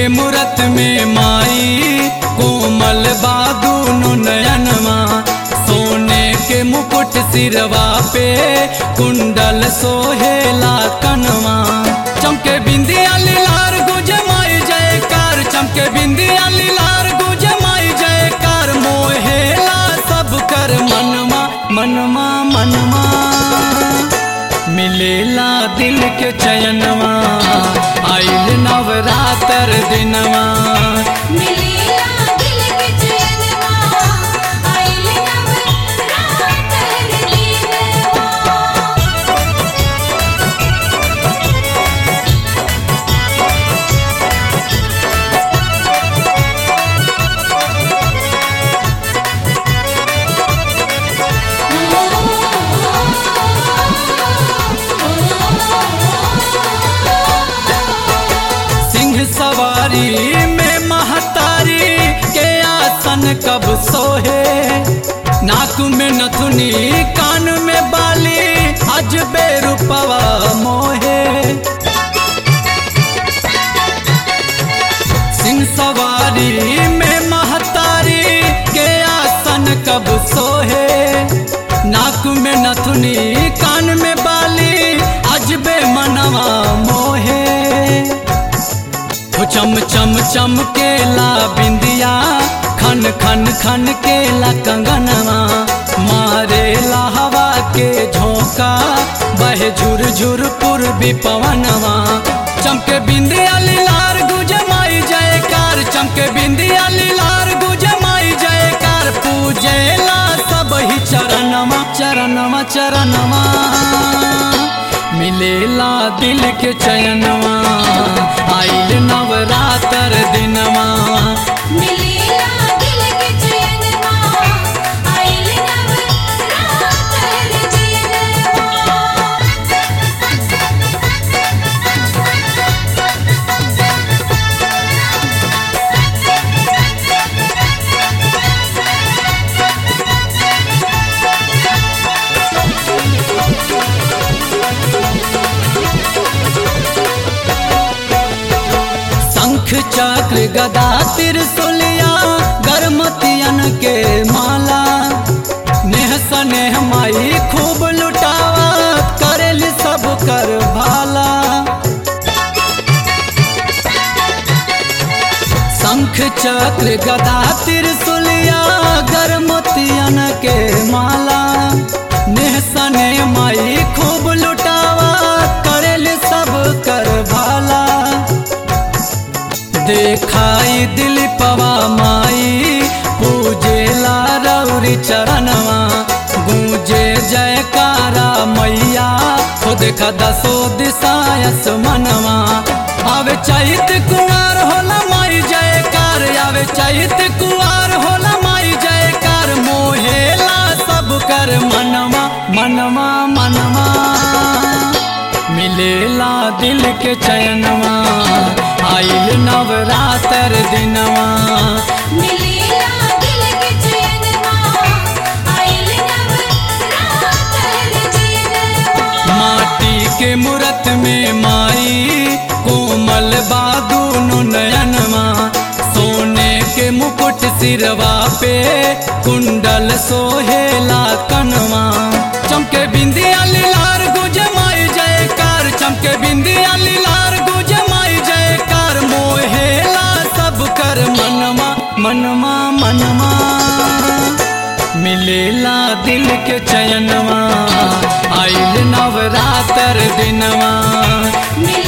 मूरत में माई कोमल बादूनो नयनमा सोने के मुकुट सिरवा पे कुंडल सोहेला कनवा चमके बिंदिया लीलार गुज माई जयकार चमके बिंदिया लीलार गुज माई जयकार मोहेला सब कर मनमा मनमा मनमा मिलेला दिल के चयनवा आइल नवरातर दिनवा मिलेला दिल के चैनवा आइल नवरातर दिनवा सिंह सवारी में महतारी के आसन कब सोहे नाक में नथुनी कान में बाली अजबे रूपवा मोहे सिंह सवारी में महतारी के आसन कब सोहे नाक में नथुनी कान में बाली अजबे मनवा मोहे हो चम चम चम केला बिंदिया खन खन खन केला कंगनवा मारे हवा के झोंका बहे झुर झुर पूर्वी पवनवा चमके बिंदिया लीलार गुज माई जयकार चमके बिंदिया लीलार गुज माई जयकार पूजेला सब ही चरणवा चरणवा चरणवा मिलेला दिल के चयनवा आइल नवरातर दिनवा मिलेला दिल के चैनवा आइल नवरातर दिनवा शंख चक्र गदा त्रिशूलिया गर्मतियन के माला नेह सनेह माई खूब लुटावा करेल सब कर भाला शंख चक्र गदा त्रिशूलिया गर्मतियन के माला नेह सने माई खूब लुटावा करेल सब कर भाला देखाई दिल पवा माई पूजेला रौरी चरणवा गूंजे जयकारा मैया खुद का दसो दिशायस मनवा आवे चैत कुआर होला माई जयकार आवे चैत कुआर होला माई जयकार मोहेला सब कर मनवा मनवा मनवा मिलेला दिल के चयनवा आइल नवरातर दिनवा मिलेला दिल के चैनवा आइल नवरातर दिनवा माटी के मूरत में माई कोमल बादूनो नयनवा सोने के मुकुट सिरवा पे कुंडल सोहेला कनवा चमके बिंदिया लीलार गुज माई जयकार चमके बिंदिया लीलार गुज माई जयकार मोहेला सब कर मनवा मनवा मनवा मिलेला दिल के चयनवा आइल नवरातर दिनवा मिलेला